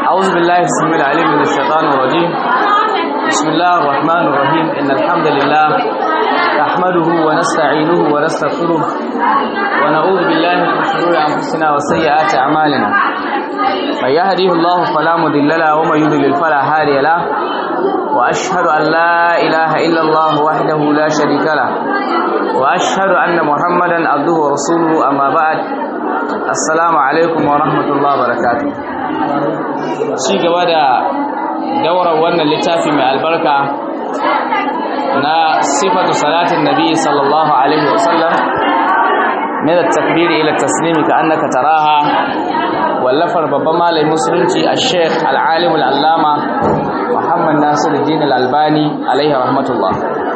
أعوذ بالله السميع العليم من الشيطان الرجيم بسم الله الرحمن الرحيم إن الحمد لله نحمده ونستعينه ونستغفره ونعوذ بالله من شرور أنفسنا وسيئات أعمالنا من يهديه الله فلا مضل له ومن يضلل فلا هادي له وأشهد أن لا إله إلا الله وحده لا شريك له وأشهد أن محمدا عبده ورسوله أما بعد السلام عليكم ورحمة الله وبركاته ci gaba da daurar wannan littafi mai albarka na sifatu salatin nabi sallallahu alaihi wasallam min at-takbir ila at-taslim ka annaka taraha wallafar babban malamin musulunci al-sheikh al-alim al-allama Muhammad Nasiruddin al-Albani alaihi rahmatullah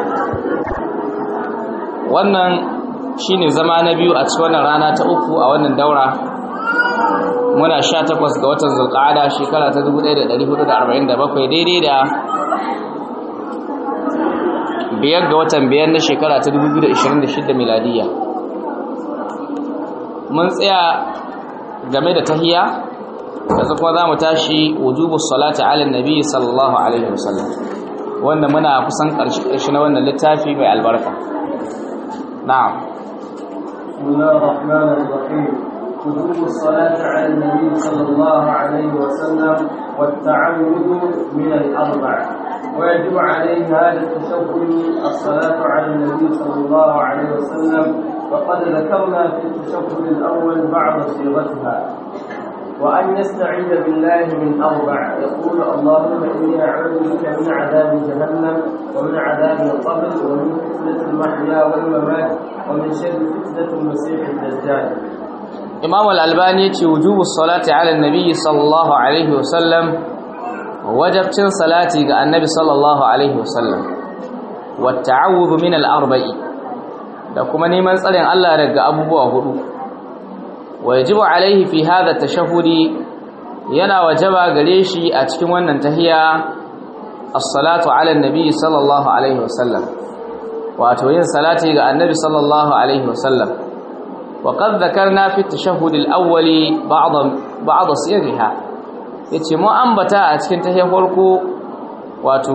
wannan shine zama na biyu a cikin wannan rana ta uku a wannan daura muna sha takwas ga watan zulqa'ada shekara ta 1447 daidai da biyar ga watan biyar na shekara ta 2026 miladiya mun tsaya game da tahiya yanzu kuma za mu tashi wujubu salati ala nabi sallallahu alaihi wasallam wanda muna kusan ƙarshe na wannan littafi mai albarka na'am بسم الله الرحمن الرحيم وجوب الصلاة على النبي صلى الله عليه وسلم والتعوذ من الأربع ويجب عليه هذا التشهد الصلاة على النبي صلى الله عليه وسلم وقد ذكرنا في التشهد الأول بعض صيغتها وأن يستعيذ بالله من أربع يقول اللهم إني أعوذ بك من عذاب جهنم ومن عذاب القبر ومن فتنة المحيا والممات ومن شر فتنة المسيح الدجال imam al-albani ce wujubu salati ala nabi sallallahu alaihi wasallam wajabcin salati ga annabi sallallahu alaihi wasallam wa ta'awudhu min al-arba'i da kuma neman tsarin Allah daga abubuwa hudu wajibu alaihi fi hadha tashahhudi yana wajaba gare shi a cikin wannan tahiya as-salatu ala nabi sallallahu alaihi wasallam wato yin salati ga annabi sallallahu alaihi wasallam وقد ذكرنا في التشهد الأول بعض بعض صيغها yace mu ambata a cikin tahiyar farko wato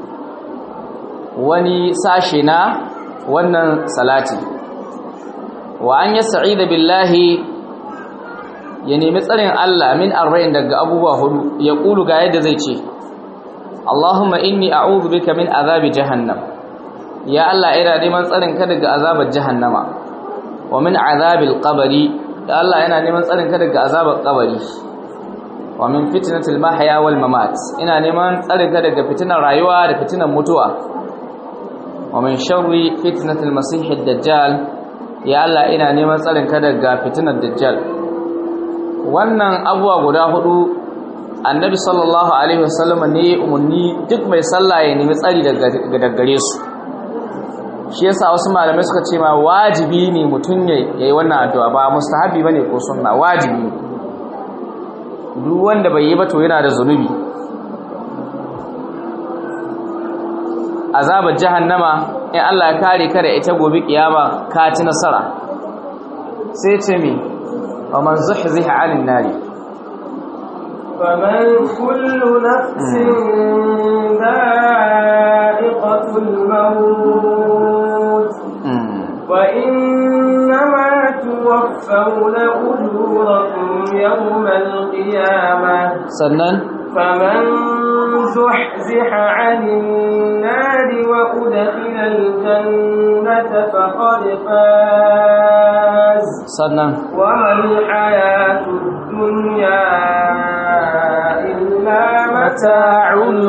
wani sashe na wannan salati wa an yasta'ida billahi ya nemi tsarin Allah min arba'in daga abubuwa hudu ya kulu ga yadda zai ce Allahumma inni a'udhu bika min azabi jahannam ya Allah ina neman tsarin ka daga azabar jahannama wa min azabil qabri da Allah yana neman tsarin ka daga azabar qabri wa min fitnatil mahya wal mamat ina neman tsarin ka daga fitinar rayuwa da fitinar mutuwa wa min sharri fitnatil masihid dajjal ya Allah ina neman tsarin ka daga fitinar dajjal wannan abuwa guda hudu annabi sallallahu alaihi wasallam ne umarni duk mai sallah ya nemi tsari daga gare su shi yasa wasu malamai suka ce ma wajibi ne mutum ya yi wannan addu'a ba mustahabi bane ko sunna wajibi duk wanda bai yi ba to yana da zunubi azabar jahannama in Allah ya kare ka da ita gobe kiyama ka ci nasara sai ce mi wa man zuhziha 'anil nari فمن كل نفس ذائقة الموت وإنما توفون أجوركم يوم القيامة sannan فمن زحزح عن النار وأدخل الجنة فقد فاز sannan وما الحياة الدنيا إلا متاع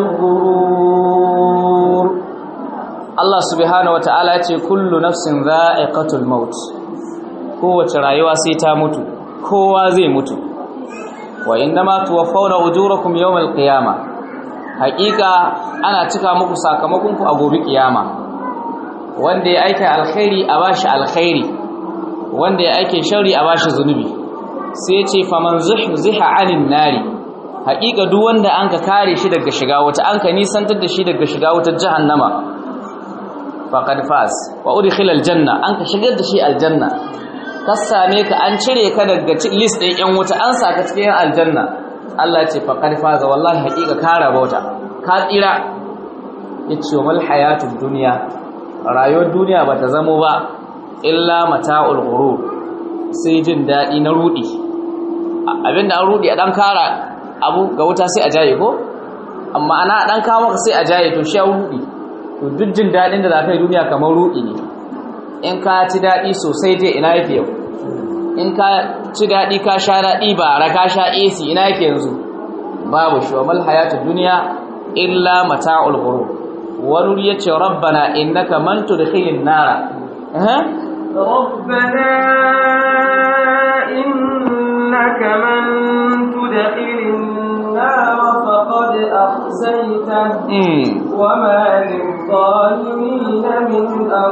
الغرور Allah subhanahu wataala ya ce kullu nafsin dha'iqatul maut kowace rayuwa sai ta mutu kowa zai mutu wa innama tuwaffawna ujurakum yawmal qiyama haqiqa ana cika muku sakamakon ku a gobe kiyama wanda ya aika alkhairi a bashi alkhairi wanda ya aike sharri a bashi zunubi sai ya ce faman zuhziha 'anil nari haqiqa duk wanda anka kare shi daga shiga wata anka nisantar da shi daga shiga wutar jahannama faqad faz wa udkhila aljanna an ka shigar da shi aljanna ka same ka an cire ka daga list ɗin yan wuta an saka cikin aljanna Allah ce faqad faza wallahi haqiqa ka rabauta ka tsira yace wal hayatud dunya rayuwar duniya bata zamo ba illa mata'ul ghurur sai jin dadi na rudi abinda an rudi a dan kara abu ga wuta sai a jaye ko amma ana dan kawo maka sai a jaye to shi ya rudi to duk jin dadin da zaka yi duniya kamar rudi ne in ka ci dadi sosai dai ina yake yau in ka ci dadi ka sha dadi ba ra ka sha AC ina yake yanzu babu shi wa mal hayatud dunya illa mata'ul ghurur wani yace rabbana innaka man tudkhilin nara eh ربنا إنك من تدخل النار فقد أخزيته mm. وما للظالمين من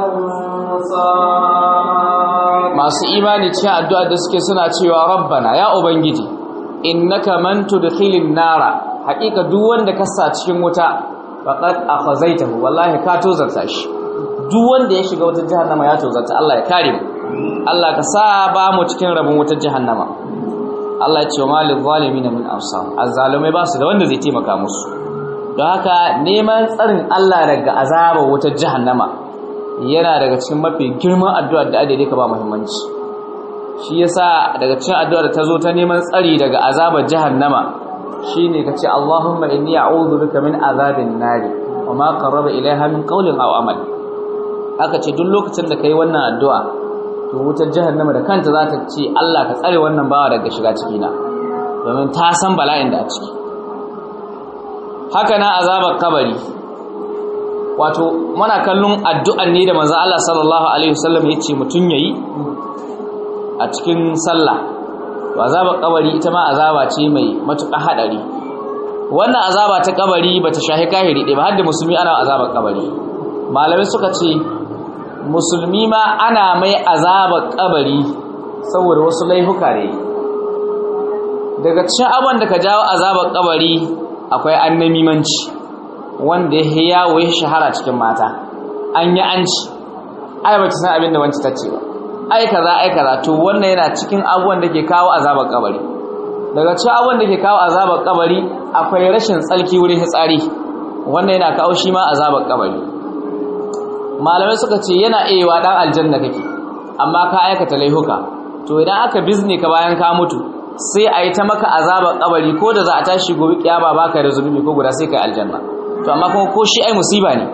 أنصار masu imani cikin addu'a da suke suna cewa rabbana ya ubangiji innaka man tudkhilin nara haƙiƙa duk wanda ka sa cikin wuta faqad akhazaitahu wallahi ka tozarta shi duk wanda ya shiga wutar jahannama ya tozarta Allah ya kare mu Allah ka sa ba mu cikin rabin wutar jahannama Allah ya ce wa malil zalimin min ansar azzalumai ba su da wanda zai taimaka musu don haka neman tsarin Allah daga azabar wutar jahannama yana daga cikin mafi girman addu'ar da adade ka ba muhimmanci shi yasa daga cikin addu'ar da ta zo ta neman tsari daga azabar jahannama shine kace Allahumma inni a'udhu bika min azabin nari wa ma qarraba ilaiha min qawlin aw amal aka ce duk lokacin da kai wannan addu'a to wutar jahannama da kanta za ta ce Allah ka tsare wannan bawa daga shiga ciki na domin ta san bala'in da a ciki haka na azabar kabari wato muna kallon addu'an ne da manzo Allah sallallahu alaihi wasallam yace mutun yayi a cikin sallah to azabar kabari ita ma azaba ce mai matuƙa hadari wannan azaba ta kabari bata shahi kahiri ɗaya ba har da musulmi ana azabar kabari malamai suka ce musulmi ma ana mai azabar kabari saboda wasu laifuka ne daga cikin abin da ka jawo azabar kabari akwai annamimanci wanda ya yawo ya shahara cikin mata an yi an ci ai ba ta san abin da wanci ta ce ba ai kaza ai kaza to wannan yana cikin abubuwan da ke kawo azabar kabari daga cikin abubuwan da ke kawo azabar kabari akwai rashin tsalki wurin hitsari wannan yana kawo shi ma azabar kabari malamai suka ce yana iya dan aljanna kake amma ka aikata laihuka to idan aka bizne ka bayan ka mutu sai a yi ta maka azabar kabari ko da za a tashi gobe kiyama baka da zunubi ko guda sai kai aljanna to amma kuma ko shi ai musiba ne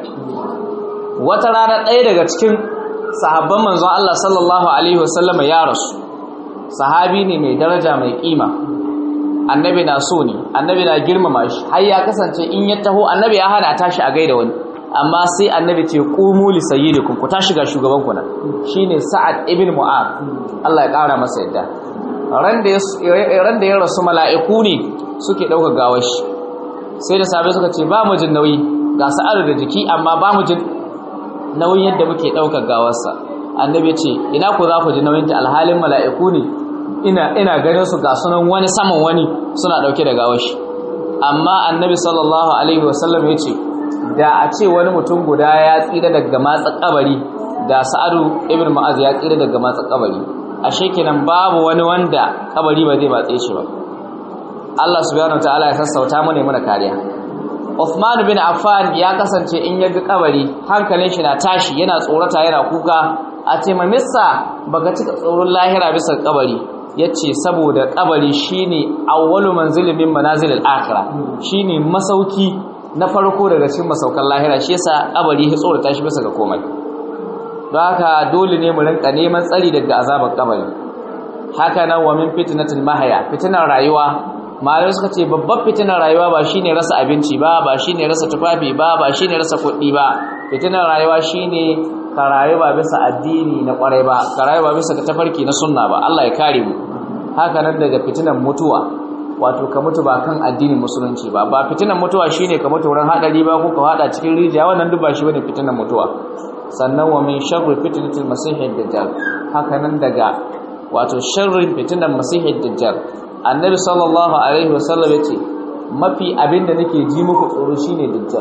wata rana ɗaya daga cikin sahabban manzon Allah sallallahu alaihi wasallama ya rasu sahabi ne mai daraja mai kima annabi na so ne annabi na girmama shi har ya kasance in ya taho annabi ya hana tashi a gaida wani amma sai annabi ce qumu li sayyidikum ku tashi ga shugaban ku nan shine sa'ad ibn mu'ad Allah ya kara masa yadda ran da ya ran da ya rasu mala'iku ne suke dauka gawar shi sai da sabai suka ce ba mu jin nauyi ga sa'ar da jiki amma ba mu jin nauyin yadda muke ɗaukar gawarsa annabi ce ina ku za ku ji nauyin ta alhalin mala'iku ne ina ina ganin su ga sunan wani saman wani suna ɗauke da gawar shi amma annabi sallallahu alaihi wasallam ya ce da a ce wani mutum guda ya tsira daga matsa kabari da sa'adu ibn ma'az ya tsira daga matsa kabari ashe kenan babu wani wanda kabari ba zai matse shi ba Allah subhanahu wataala ya sassauta mu ne muna kariya Uthman bin Affan ya kasance in ya ga kabari hankalin shi na tashi yana tsorata yana kuka a ce mamissa baka cika tsoron lahira bisa kabari yace saboda kabari shine awwalu manzilin min manazilil akhirah shine masauki na farko daga cikin masaukan lahira shi yasa kabari ya tsorata shi bisa ga komai don haka dole ne mu rinka neman tsari daga azabar kabari haka nan wa min fitnatil mahaya fitnar rayuwa malamai suka ce babbar fitinar rayuwa ba shine rasa abinci ba ba shine rasa tufafi ba ba shine rasa kuɗi ba fitinar rayuwa shine ka rayu ba bisa addini na kwarai ba ka rayu ba bisa tafarki na sunna ba Allah ya kare mu haka nan daga fitinar mutuwa wato ka mutu ba kan addinin musulunci ba ba fitinar mutuwa shine ka mutu wurin hadari ba ko ka hada cikin rijiya wannan duk ba shi bane fitinar mutuwa sannan wa min sharri fitnatil masihid dajjal haka nan daga wato sharrin fitinar masihid dajjal annabi sallallahu alaihi wasallam yace mafi abinda nake ji muku tsoro shine dajjal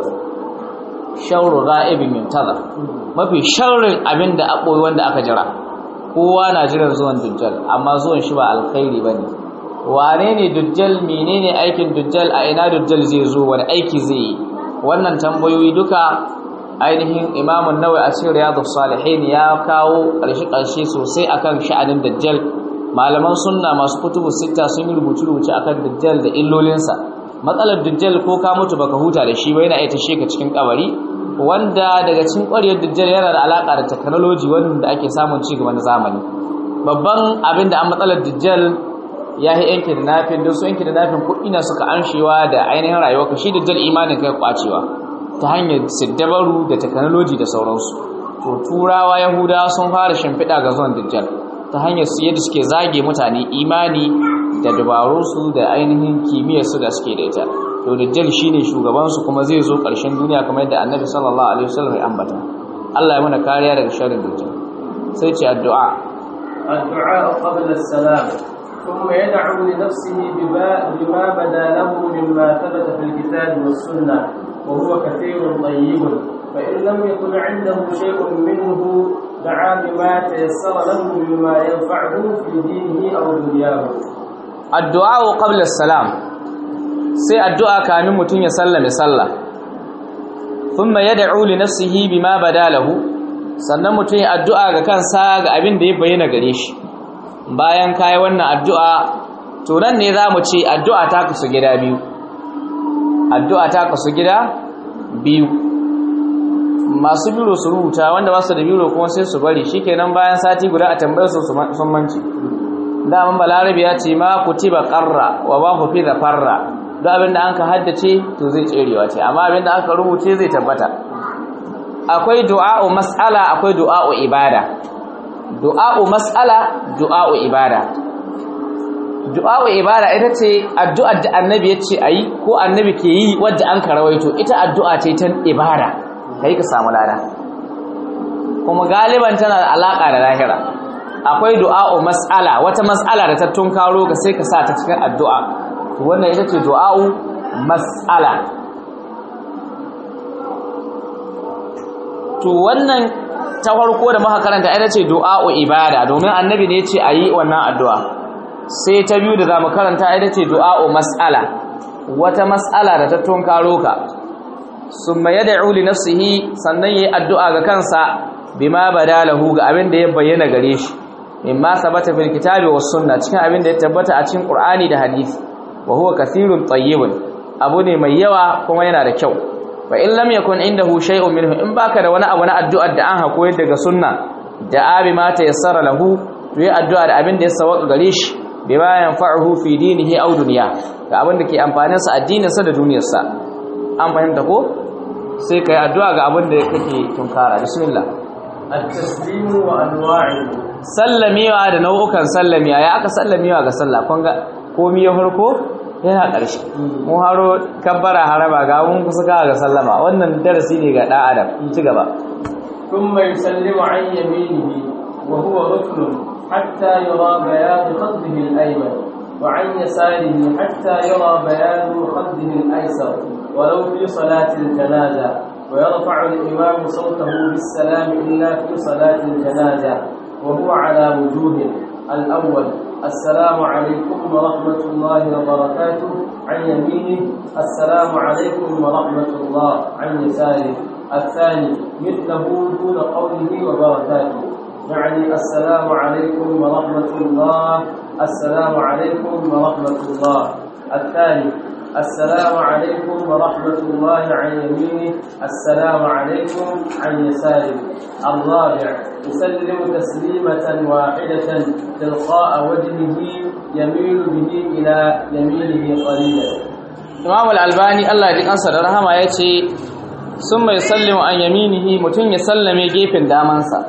sharru ghaibin yuntazar mafi sharrin abinda aboyi wanda aka jira kowa na jiran zuwan dajjal amma zuwan shi ba alkhairi bane wane ne dujjal menene aikin dujjal a ina dujjal zai zo wani aiki zai yi wannan tambayoyi duka ainihin imamun nawai a cikin riyadu salihin ya kawo ƙarshe-ƙarshe sosai akan sha'anin dajjal malaman sunna masu kutubu sita sun yi rubuce-rubuce akan dajjal da illolinsa matsalar dajjal ko ka mutu baka huta da shi ba yana iya tashe ka cikin kabari wanda daga cikin ƙwarewar dajjal yana da alaƙa da technology wanda ake samun ci gaba na zamani babban abin da an matsalar dajjal ya yi yanki da nafin don su yanki da nafin kuɗi na suka anshewa da ainihin rayuwa ka shi dajjal imanin kai kwacewa ta hanyar siddabaru da technology da sauransu to turawa yahudawa sun fara shimfiɗa ga zuwan dajjal ta hanyar su yadda suke zage mutane imani da dabarunsu da ainihin kimiyyarsu da suke da ita to dajjal shine shugabansu kuma zai zo ƙarshen duniya kamar yadda annabi sallallahu alaihi wasallam ya ambata Allah ya mana kariya daga sharrin dajjal sai ce addu'a الدعاء قبل السلام ثم يدعو لنفسه بما بدا له مما ثبت في الكتاب والسنه وهو كثير طيب فإن لم يكن عنده شيء منه دعا بما تيسر له مما ينفعه في دينه أو دنياه الدعاء قبل السلام sai addu'a kamin mutum ya sallame sallah thumma yad'u li nafsihi bima badalahu sannan mutum ya addu'a ga kansa ga abin da ya bayyana gare shi bayan kai wannan addu'a to nan ne zamu ce addu'a ta kasu gida biyu addu'a ta kasu gida biyu masu biro su rubuta wanda ba su da biro kuma sai su bari shikenan bayan sati guda a tambayar su sun manci daman balarabi ya ce ma kutiba qarra wa ba ku fi da farra duk abin da an ka haddace to zai tserewa ce amma abin da aka rubuce zai tabbata akwai du'a'u mas'ala akwai du'a'u ibada du'a'u mas'ala du'a'u ibada du'a'u ibada ita ce addu'ar da annabi ya ce a yi ko annabi ke yi wadda an karawaito ita addu'a ce ta ibada ka yi ka samu lada kuma galiban tana da alaƙa da lahira akwai du'a'u mas'ala wata mas'ala da ta tunkaro ka sai ka sa ta cikin addu'a wannan ita ce du'a'u mas'ala to wannan ta farko da muka karanta ita ce du'a'u ibada domin annabi ne ya ce a yi wannan addu'a sai ta biyu da za mu karanta ita ce du'a'u mas'ala wata mas'ala da ta tunkaro ka summa yad'u li nafsihi sannan yayi addu'a ga kansa bima badalahu ga abin da ya bayyana gare shi mimma sabata fil kitabi was sunna cikin abin da ya tabbata a cikin qur'ani da hadisi wa huwa kathirun tayyibun abu ne mai yawa kuma yana da kyau fa in lam yakun indahu shay'un minhu in baka da wani abu na addu'ar da an hako daga sunna da abi ma ta yassara lahu to yi addu'a da abin da ya sawaka gare shi bima yanfa'uhu fi dinihi aw dunya ga abin da ke amfanin sa addinin sa da duniyar sa an fahimta ko sai kai addu'a ga abin da kake tunkara bismillah التسليم وأنواعه sallamewa da nau'ukan sallamiya ya aka sallamewa ga sallah kun ga komai ya farko yana ƙarshe mu haro kabbara haraba ga mun kusa ga sallama wannan darasi ne ga ɗan adam ci gaba ثم يسلم عن يمينه وهو ركن حتى يرى بياض خده الأيمن وعن يساره حتى يرى بياض خده الأيسر ولو في صلاة الجنازة ويرفع الإمام صوته بالسلام إلا في صلاة الجنازة وهو على وجوه الأول السلام عليكم ورحمة الله وبركاته عن يمينه السلام عليكم ورحمة الله عن يساره الثاني مثله دون قوله وبركاته يعني السلام عليكم ورحمة الله السلام عليكم ورحمة الله الثالث السلام عليكم ورحمة الله عن يمينه السلام عليكم عن يساره الرابع يسلم تسليمة واحدة تلقاء وجهه يميل به إلى يمينه قليلا Imam al-Albani Allah ya kansa da rahama yace sun mai sallimu an yaminihi mutun ya sallame gefen damansa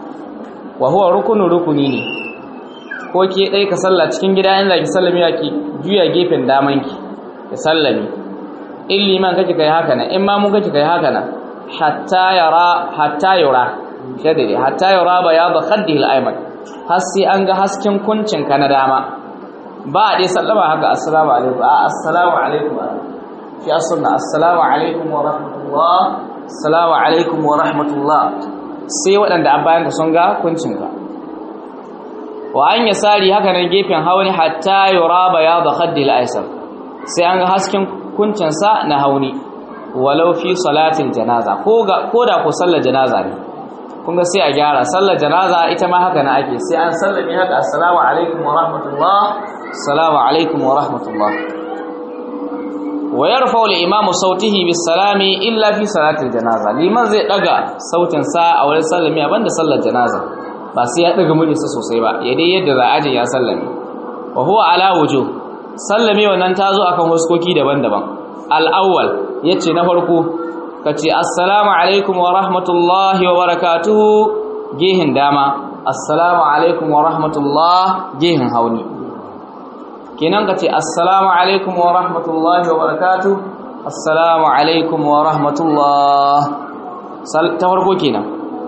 wa huwa rukunu rukuni ne ko ke dai ka salla cikin gida in zaki sallame ki juya gefen damanki ka sallame in liman kake kai haka nan in ma mun kake kai haka nan hatta yara hatta yura shadidi hatta yura bayadu khaddihi al-ayman har sai an ga hasken kuncin ka na dama ba a dai sallama haka assalamu alaikum a assalamu alaikum fi as-sunna assalamu alaikum wa rahmatullah assalamu alaikum wa rahmatullah sai waɗanda an bayan ka sun ga kuncin ka wa an yasari haka nan gefen hauni hatta yura bayad khaddi al-aysar sai an ga hasken kuncin sa na hauni walau fi salatin janaza ko ga koda ko sallar janaza ne kun ga sai a gyara sallar janaza ita ma haka na ake sai an sallame haka assalamu alaikum wa rahmatullah assalamu alaikum wa rahmatullah wa yarfa al-imamu sautihi bis salami illa fi salatil janaza liman zai daga sautin sa a wurin sallami banda sallar janaza ba sai ya daga muryarsa sosai ba ya dai yadda za a je ya sallame wa huwa ala wujuh sallame wannan tazo akan huskoki daban-daban al-awwal yace na farko kace assalamu alaikum wa rahmatullahi wa barakatuhu gehin dama assalamu alaikum wa rahmatullah gehin hauni kenan kace assalamu alaikum wa rahmatullahi wa barakatuh assalamu alaikum wa rahmatullah ta farko kenan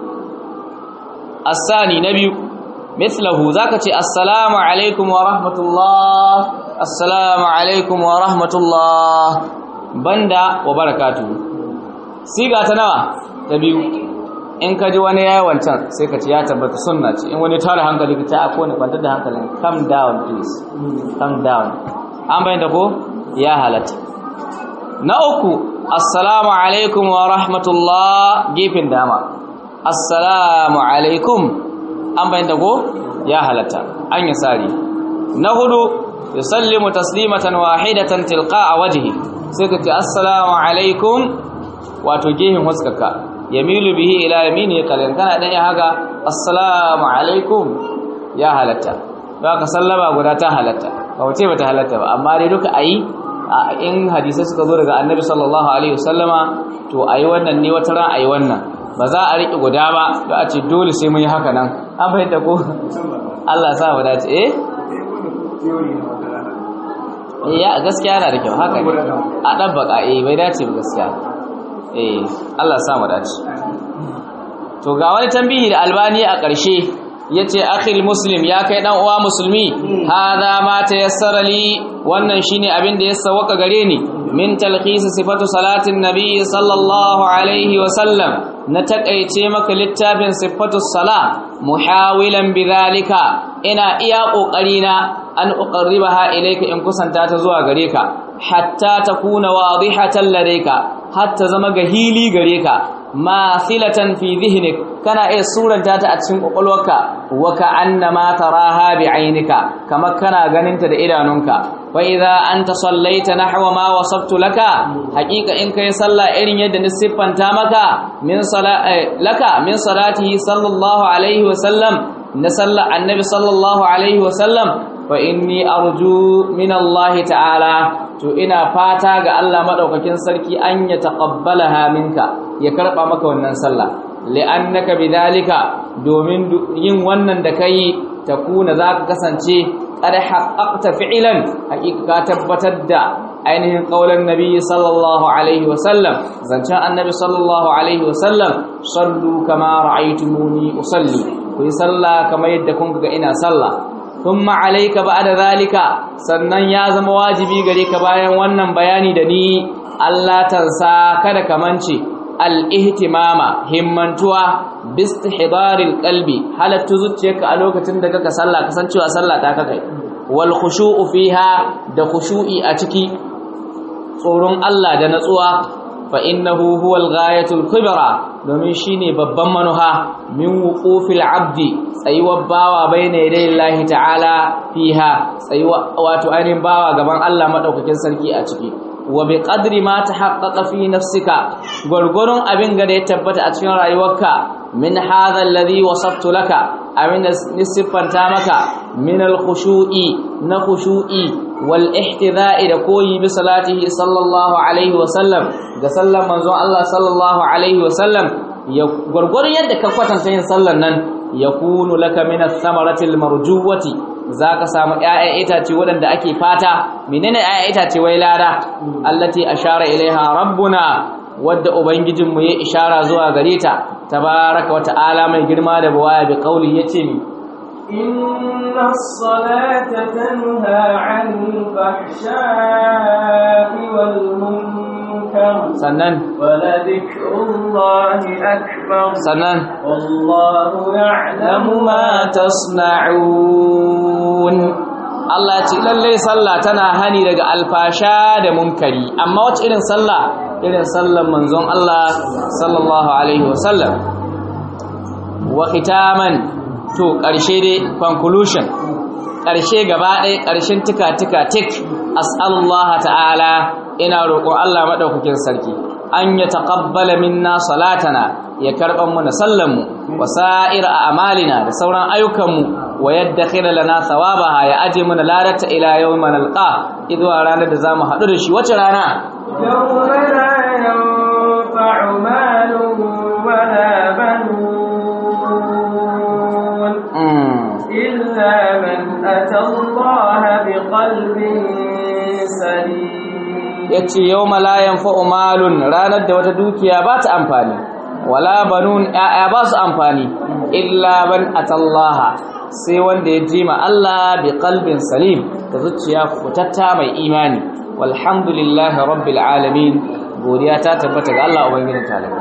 asani na biyu mislahu zaka ce assalamu alaikum wa rahmatullah assalamu alaikum wa rahmatullah banda wa barakatuh siga ta nawa ta biyu in ka ji wani yayi wancan sai ka ce ya tabbata sunna ce in wani tara hankali ka ce a kone kwantar da hankalin calm down please calm down an bayyana ko ya halatta na uku assalamu alaikum wa rahmatullah gefen dama assalamu alaikum an bayyana ko ya halatta an yi sari na hudu yusallimu taslimatan wahidatan tilqa wajhi sai ka ce assalamu alaikum wato gehen huskaka yamilu bihi ila yamini kalin kana dan ya haka assalamu alaikum ya halatta ba ka sallama guda ta halatta ba wace ba ta halatta ba amma dai duka ayi in hadisi suka zo daga annabi sallallahu alaihi wasallama to ayi wannan ne wata ran ayi wannan ba za a riƙe guda ba ba a ce dole sai mun yi haka nan an fahimta ko Allah sa mu dace eh ya gaskiya yana da kyau haka ne a dan baka eh bai dace ba gaskiya eh Allah sa mu dace to ga wani tambihi da albani a ƙarshe yace akhil muslim ya kai dan uwa musulmi hada ma tayassara li wannan shine abin da ya sawaka gare ni min talkhis sifatu salatin nabi sallallahu alaihi wa sallam na takaice maka littafin sifatu sala muhawilan bidhalika ina iya kokari na an uqarribaha ilayka in kusanta ta zuwa gare ka hatta takuna wadihatan ladayka hatta zama gahili gare ka mathilatan fi dhihnik kana iya suranta ta a cikin kokolwarka wa ka'annama taraha bi'ainika kamar kana ganinta da idanunka fa idza anta sallaita nahwa ma wasaftu laka haqiqa in kai sallah irin yadda ni siffanta maka min laka min salatihi sallallahu alaihi wa sallam na sallar annabi sallallahu alaihi wa sallam fa inni arju min Allah ta'ala to ina fata ga Allah madaukakin sarki an ya taqabbalaha minka ya karba maka wannan sallah li'annaka bidhalika domin yin wannan da kai takuna zaka kasance qad haqqaqta fi'lan haqiqa tabbatar da ainihin qaulan nabi sallallahu alaihi wasallam zancen annabi sallallahu alaihi wasallam sallu kama ra'aytumuni usalli ku yi sallah kamar yadda kun ga ina sallah thumma alayka ba'da zalika sannan ya zama wajibi gare ka bayan wannan bayani da ni Allah tansa kada ka mance al-ihtimama himmantuwa bistihdaril qalbi halattu zuciyarka a lokacin da kaka sallah kasancewa sallah ta kakai wal khushu'u fiha da khushu'i a ciki tsoron Allah da natsuwa fa innahu huwal ghayatul kubra domin shine babban manuha min wuqufil abdi tsayuwar bawa baina yaday Allah ta'ala fiha tsayuwa wato ainihin bawa gaban Allah madaukakin sarki a ciki wa bi qadri ma tahaqqaqa fi nafsika gurgurun abin ga da ya tabbata a cikin rayuwarka min hadha alladhi wasaftu laka abin da nisfanta maka min al-khushu'i na khushu'i wal ihtidha'i da koyi bi salatihi sallallahu alaihi wa sallam ga sallan manzon Allah sallallahu alaihi wa sallam ya gurgurun yadda ka kwatanta yin sallan nan yakunu laka min ath-thamarati al-marjuwati zaka samu ƴaƴan itace waɗanda ake fata menene ƴaƴan itace wai lada allati ashara ilaiha rabbuna wadda ubangijinmu ya ishara zuwa gare ta tabaraka wa ta'ala mai girma da buwaya bi qauli yace mi inna as-salata tanha 'anil fahsha'i wal munkar sannan ولذكر الله أكبر sannan والله يعلم ما tasna'un Allah ya ce lalle sallah tana hani daga alfasha da munkari amma wace irin sallah irin sallan manzon Allah sallallahu alaihi wasallam wa khitaman to karshe dai conclusion karshe gaba ɗaya karshen tika tika tik as'alullaha ta'ala ina roƙon Allah madaukakin sarki an ya taqabbala minna salatana ya karban mu na sallan mu wa sa'ir a'malina da sauran ayyukan mu wa yaddakhira lana thawabaha ya aje mana ladata ila yawmin alqa idwa ranar da zamu haɗu da shi wace rana يوم لا ينفع مال ولا بنون mm. إلا من أتى الله بقلب سليم yace yawma la yanfa'u malun ranar da wata dukiya ba ta amfani wala banun ya ba su amfani illa ban atallaha sai wanda ya jima Allah bi qalbin salim da zuciya kutatta mai imani walhamdulillahi rabbil alamin godiya ta tabbata ga Allah ubangijin talakai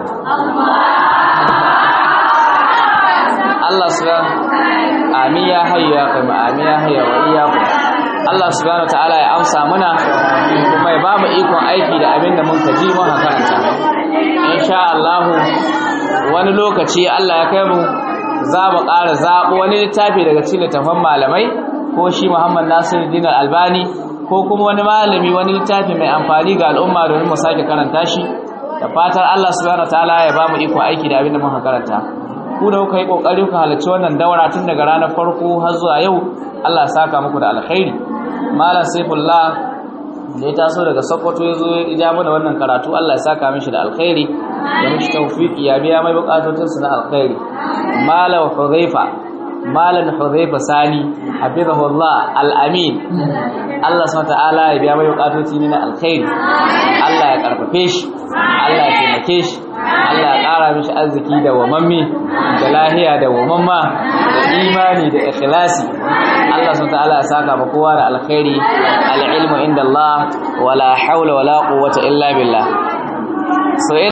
Allah subhanahu amin ya hayya ya kai amin ya hayya wa iyyakum Allah subhanahu wataala ya amsa mana kuma ya bamu ikon aiki da abin da mun kaji mun karanta insha Allah wani lokaci Allah ya kai mu za mu ƙara zaɓo wani littafi daga cikin littafan malamai ko shi Muhammad Nasiruddin Albani ko kuma wani malami wani littafi mai amfani ga al'umma domin mu sake karanta shi da fatar Allah subhanahu wataala ya bamu ikon aiki da abin da mun karanta ku da kuka yi kokari ku halarci wannan daura tun daga ranar farko har zuwa yau Allah ya saka muku da alkhairi malam saifullah da ya taso daga sokoto ya zo ya ja mana wannan karatu Allah ya saka mishi da alkhairi ya mishi tawfiki ya biya mai bukatun su na alkhairi malam hudhaifa malam hudhaifa sani hafizahullah al-amin Allah subhanahu ta'ala ya biya mai bukatoci ne na alkhairi Allah ya karfafe shi Allah ya taimake shi Allah ya ƙara mishi arziki da wamammi da lahiya da wamamma da imani da ikhlasi Allah subhanahu ta'ala ya saka ma kowa da alkhairi al-ilmu inda Allah wala hawla wala quwwata illa billah so